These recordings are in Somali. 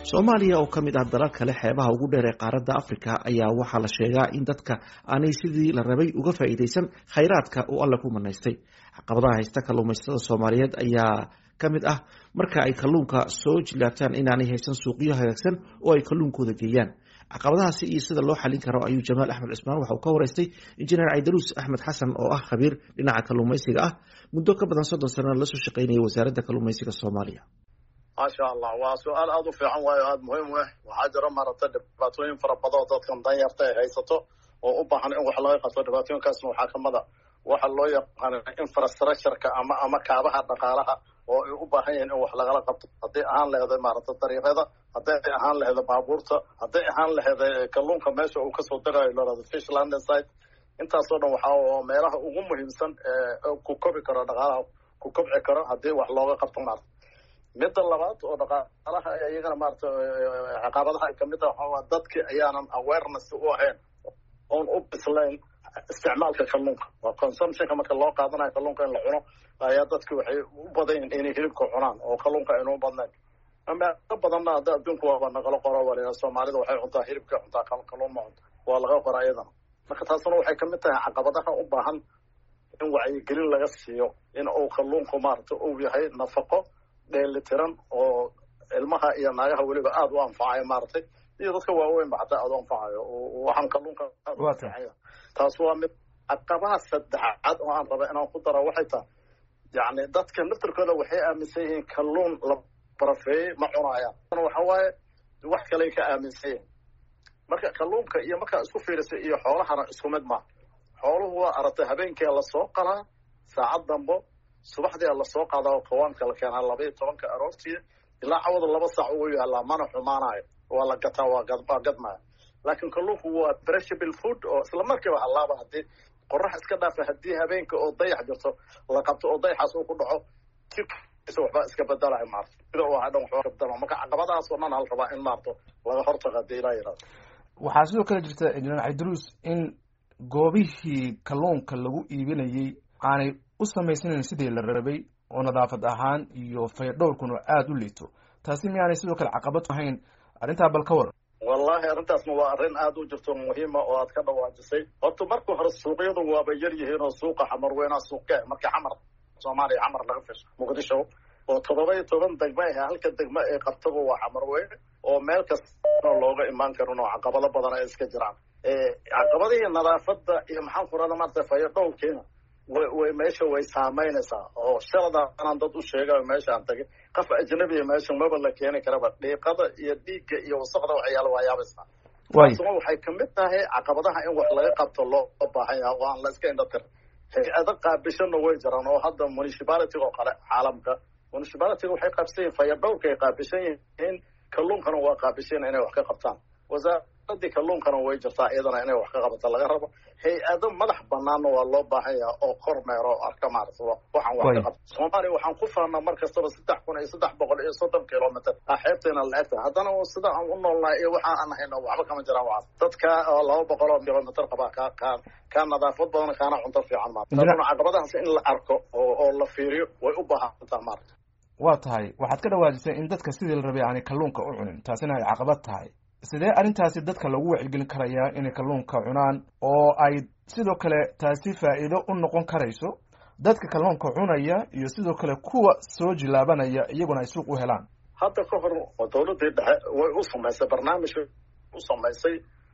soomaaliya oo ka mid ah dalal kale xeebaha ugu dheer ee qaaradda afrika ayaa waxaa la sheegaa in dadka aanay sidii la rabay uga faa'iidaysan khayraadka uu alle ku manaystay caqabadaha haysta kalluumaysatada soomaaliyeed ayaa ka mid ah marka ay kalluunka soo jilaabtaan inaanay haysan suuqyo hagaagsan oo ay kalluunkooda geeyaan caqabadahaasi iyo sida loo xalin karo ayuu jamaal axmed cismaan waxa uu ka waraystay injineer caydaruus axmed xasan oo ah khabiir dhinaca kalluumaysiga ah muddo ka badan soddon sanana lasoo shaqaynaya wasaaradda kalluumaysiga soomaaliya maasha allah waa su-aal aada u fiican waayo aada muhiim u ah waxaa jira maaragtay dhibaatooyin fara badan oo dadkan danyarta ay haysato oo u baahan in wax laga qabto dhibaatooyinkaasna waxaa kamid a waxa loo yaqaano infrastructureka ama ama kaabaha dhaqaalaha oo ay u baahan yihiin in wax lagala qabto hadday ahaan laheeday maaragtay dariiqyada hadday ahaan laheeday baabuurta hadday ahaan laheeday kalluunka meesha uu kasoo darayo lorada fish landing site intaasoo dhan waxaa meelaha ugu muhiimsan ee ku kobi karo dhaqaalaha ku kobci karo haddii wax looga qabto maarata midda labaad oo dhaqaalaha iyagana maarata caqabadaha kamid ah waxaa dadki ayaanan awareness u ahayn oon u bislayn isticmaalka kalluunka waa consumptionka marka loo qaadanayo kalluunka in la cuno ayaa dadki waxay u badan yihin inay hilibka cunaan oo kalluunka aynu u badnayn meelo badanna hadda adduunku waaba naqalo qoro waliya soomaalida waxay cuntaa hilibka cuntaa kalluun ma cunto waa laga qora iyadana marka taasna waxay kamid tahay caqabadaha u baahan in wacyigelin laga siiyo in uu kalluunku maarata uu yahay nafaqo dheelitiran oo ilmaha iyo naagaha weliba aada u anfacayo maaragtay iyo dadka waaweynba xataa aada u anfacayo waxaan kalluunka aada u anfacaya taas waa mid caqabaha saddexaad oo aan raba inaan ku daro waxay tahay yacni dadka naftirkooda waxay aaminsan yihiin kalluun la barafeeyey ma cunayaan waxa waaye wax kaley ka aaminsan yihiin marka kalluunka iyo markaa isku fiirisay iyo xoolahana isku mid maa xooluhu waa aragtay habeenkia lasoo qalaa saacad dambo subaxdia lasoo qaadaa oo kawaanka la keenaa laba iyo tobanka aroortii ilaa cawada laba saac ugu yaalaa mana xumaanayo waa la gataa waa gadmaya laakiin kalluunku waa perishable food oo isla markiiba hallaaba haddii qorax iska dhaafa haddii habeenka oo dayax jirto la qabto oo dayaxaas uu ku dhaco jirkiisa waxbaa iska bedelayo maarta sida uu ahaa dhan waxbaa ka bedela marka caqabadahaas oo dhan hal rabaa in maarto laga hortago haddii ilaa yidhahdo waxaa sidoo kale jirta injineer cabdiruus in goobihii kalluunka lagu iibinayey aanay u samaysanayn sidii la rabay oo nadaafad ahaan iyo faydhowrkuna aada u liito taasi miyaanay sidoo kale caqabad ahayn arrintaa bal ka waran wallahi arrintaasna waa arrin aada u jirto muhiima oo aad ka dhawaajisay horta marka hore suuqyadu waaba yar yihiin oo suuqa xamar weynaa suuqe marka xamar soomaaliya xamar laga fisho muqdisho oo toddoba iyo toban degmo ah halka degmo ee qabtaba waa xamar weyne oo meel kastana looga imaan karin oo caqabado badan ay iska jiraan caqabadihii nadaafadda iyo maxaan ku rahda maarata fayadhowrkiina way meesha way saamaynaysaa oo shalada anaan dad u sheegayo meeshaan tagay qof ajnabiya meesha maba la keeni karaba dhiiqada iyo dhiigga iyo wasaqda waxyaala waa yaabaysaa taasuna waxay kamid tahay caqabadaha in wax laga qabto loo baahan yaha oo aan la iska indhatir hay-ado qaabishana way jiraan oo hadda municipality oo kale caalamka municipalityga waxay qaabsan yihin fayadhowrka ay qaabishan yihiin kalluunkana waa qaabishan inay wax ka qabtaan wasaaradii kalluunkana way jirtaa iyadana inay wax ka qabata laga rabo hay-ado madax banaanna waa loo baahan yaha oo kormeero o arka maarata waxaan wax ka qabta soomaaliya waxaan ku faanaa mar kastaba saddex kun iyo saddex boqol iyo soddon kilomitr a xeebteena la egta haddana sida aan u noolnahay iyo waxa aan hayno waxba kama jiraan waxaas dadka laba boqol oo kilomitr qabaa ka ka kaa nadaafad badan kaana cunto fiican maarata taasuna caqabadahaas in la arko oo oo la fiiriyo way u baahantaa maarata waa tahay waxaad ka dhawaajisay in dadka sidii la rabay aanay kalluunka u cunin taasina ay caqabad tahay sidee arrintaasi dadka lagu wacyigelin karayaa inay kalluunka cunaan oo ay sidoo kale taasi faa'iido u noqon karayso dadka kalluunka cunaya iyo sidoo kale kuwa soo jilaabanaya iyaguna ay suuq u helaan hadda ka hor dawladii dhexe way u samaysay barnaamij u samaysay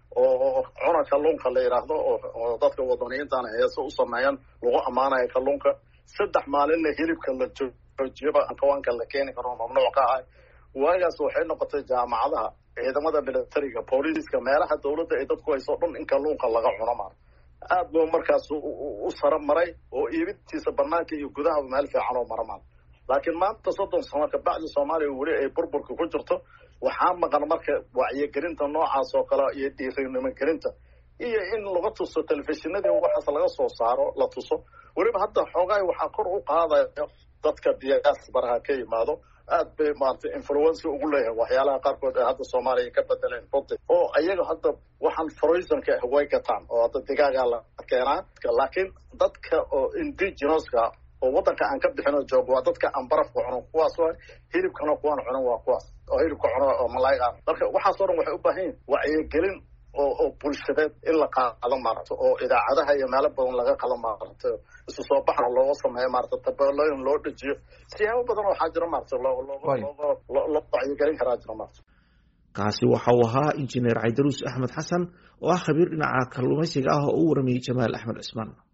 oo cuna kalluunka la yidhaahdo oo dadka wadaniyiintana heese u sameeyaan lagu ammaanayo kalluunka saddex maalinna hilibka la joojiyaba kawaanka la keeni karo mamnuuc ka ahay waagaas waxay noqotay jaamacadaha ciidamada militariga booliiska meelaha dawladda ay dadku hayso dhan in kalluunka laga cuno maar aad buu markaas u sara maray oo iibintiisa banaanka iyo gudahaba meel fiican oo maramaan laakiin maanta soddon sano kabacdi soomaaliya weli ay burburka ku jirto waxaa maqan marka wacyigelinta noocaas oo kale iyo dhiirinimagelinta iyo in laga tuso telefishinadii waxaas laga soo saaro la tuso weliba hadda xoogaay waxaa kor u qaadayo dadka diasparaha ka yimaado aad bay maarata influency ugu leeyahay waxyaalaha qaarkood ee hadda soomaaliya ka bedeleen runti oo iyaga hadda waxaan froisonka ah way gataan oo hadda digaagaa la keenaa laakiin dadka oo indigenoska oo waddanka aan ka bixin oo joogo waa dadka aan barafka cuno kuwaas waa hilibkana kuwaan cunan waa kuwaas oo hilibka cuno oo malaayga marka waxaasoo dhan waxay u baahan yihin wacyigelin oo oo bulshadeed in la qaado maaragta oo idaacadaha iyo meelo badan laga qalo maaragta isu soo baxna looga sameeyo maarata tabeelooyin loo dhejiyo siyaabo badan waxaa jira maarata loo loo loo wacyigelin karaa jira maarata kaasi waxa uu ahaa injineer caydaruus axmed xasan oo ah khabiir dhinaca kalluumaysiga ah oo u waramayey jamaal axmed cismaan